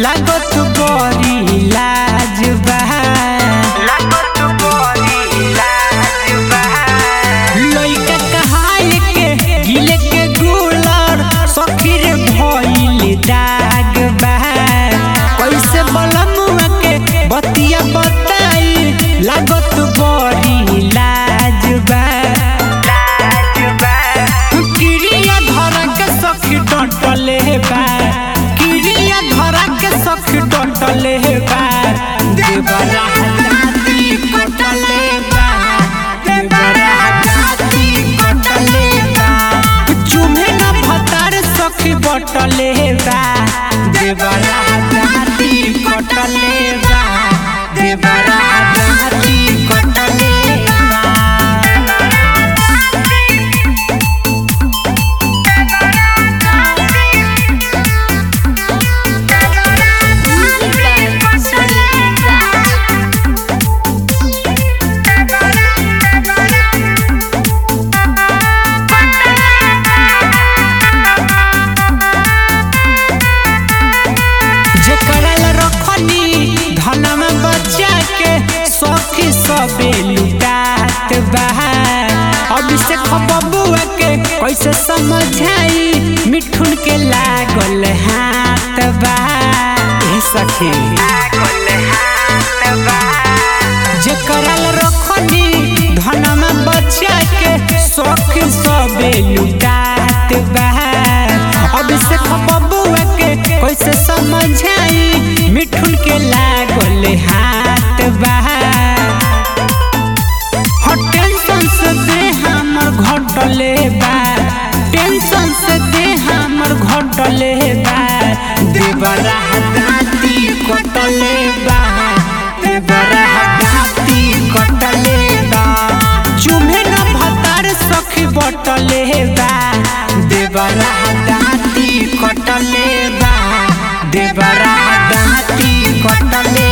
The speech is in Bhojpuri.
लागत बड़ी लाज बा लागत बड़ी लाज बा लइका कहाई के गिले के गुलर सखीर भइल दाग बा कैसे बलमुआ के बतिया बताई लागत बड़ी लाज बा लाज बा किरिया धरा के सखी डंटले बा किरिया धरा के सखी डंटले बा देवरा जाति कटले बा देवरा जाति कटले बा चुमे न भतार सखी बटले बा देवरा जाति कटले बा देवरा जाति कटले बा Music by Sunny Raj. जेकरा ला रखनी धनमा बच्चा के सखी सबे लुटात बा अभिषेक बबुआ के कैसे समझाई मिठुन के लागल हाथ बा ए सखी जेकरा ला रखनी धनमा बच्चा के सखी सबे लुटात बा अभिषेक बबुआ के कैसे समझाई मिठुन के लागल हाथ बा हो टेंशन से दे हमर घटले बा टेंशन से दे हमर घटले बा देवरा दाती कटले बा देवरा दाती कटले बा चुमे न भतार सखी बटले बा देवरा दाती कटले बा देवरा दाती कटले